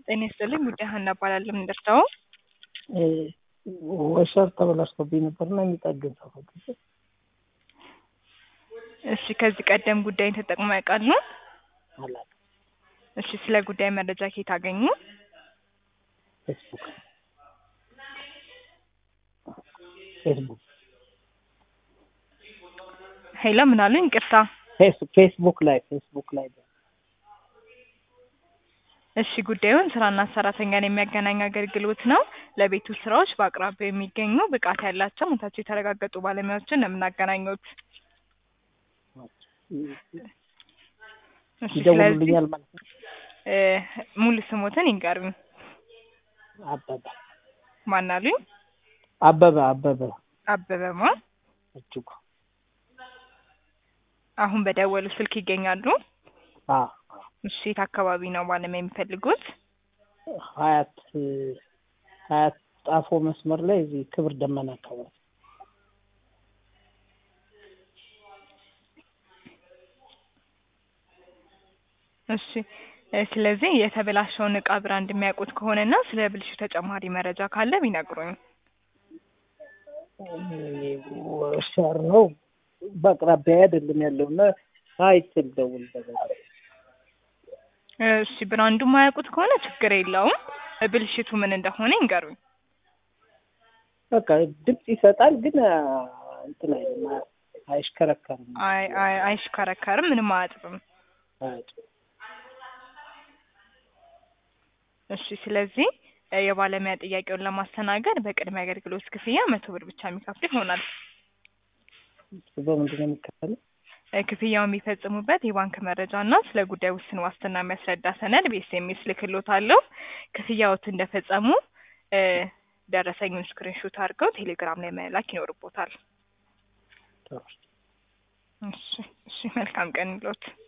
ጤና ይስጥልኝ ጉዳይ ሀና እባላለሁ። ምን ደርሰው? ወሸር ተበላሽቶብኝ ነበርና የሚጠግን ሰው ፈልጌ። እሺ ከዚህ ቀደም ጉዳይን ተጠቅመው ያውቃሉ? አላውቅም። እሺ ስለ ጉዳይ መረጃ ከየት አገኙ? ፌስቡክ ፌስቡክ ሄሎ ምን አሉኝ? ይቅርታ። ፌስ- ፌስቡክ ላይ ፌስቡክ ላይ እሺ ጉዳዩን ስራና ሰራተኛን የሚያገናኝ አገልግሎት ነው። ለቤት ውስጥ ስራዎች በአቅራቢያው የሚገኙ ብቃት ያላቸው ሙታቸው የተረጋገጡ ባለሙያዎችን ነው የምናገናኙት። እሺ ስለዚህ ይደውሉልኛል ማለት ነው። እ ሙሉ ስሞትን ይንገሩኝ። አበበ ማን አሉኝ? አበበ አበበ አበበማ እጅጉ አሁን በደወሉ ስልክ ይገኛሉ? አ እሺ የት አካባቢ ነው ባለሙያ የሚፈልጉት? ሀያት ሀያት ጣፎ መስመር ላይ እዚህ ክብር ደመና አካባቢ እሺ እ ስለዚህ የተበላሸውን እቃ ብራንድ የሚያውቁት ከሆነና ስለ ብልሹ ተጨማሪ መረጃ ካለ ቢነግሩኝ። ወሸር ነው በአቅራቢያ አይደለም ያለውና አይችል ደውል በዛ እሺ ብራንዱ የማያውቁት ከሆነ ችግር የለውም። ብልሽቱ ምን እንደሆነ ይንገሩኝ። በቃ ድምፅ ይሰጣል ግን አ፣ እንትን አይልም አ- አይሽከረከርም። አይ አይ አይሽከረከርም፣ ምንም አያጥብም። አያጭ- እሺ ስለዚህ እ የባለሙያ ጥያቄውን ለማስተናገድ በቅድመ አገልግሎት ክፍያ መቶ ብር ብቻ የሚከፍሉ ይሆናል። በምንድን ነው የሚከፈለው? እ ክፍያውን የሚፈጽሙበት የባንክ መረጃ እና ስለ ጉዳይ ውስን ዋስትና የሚያስረዳ ሰነድ በኤስኤምኤስ ልክሎታለሁ። ክፍያዎት እንደፈጸሙ እ ደረሰኙን ስክሪንሾት አድርገው ቴሌግራም ላይ መላክ ይኖርቦታል። ጥሩ። እሺ እሺ መልካም ቀን ይሎት።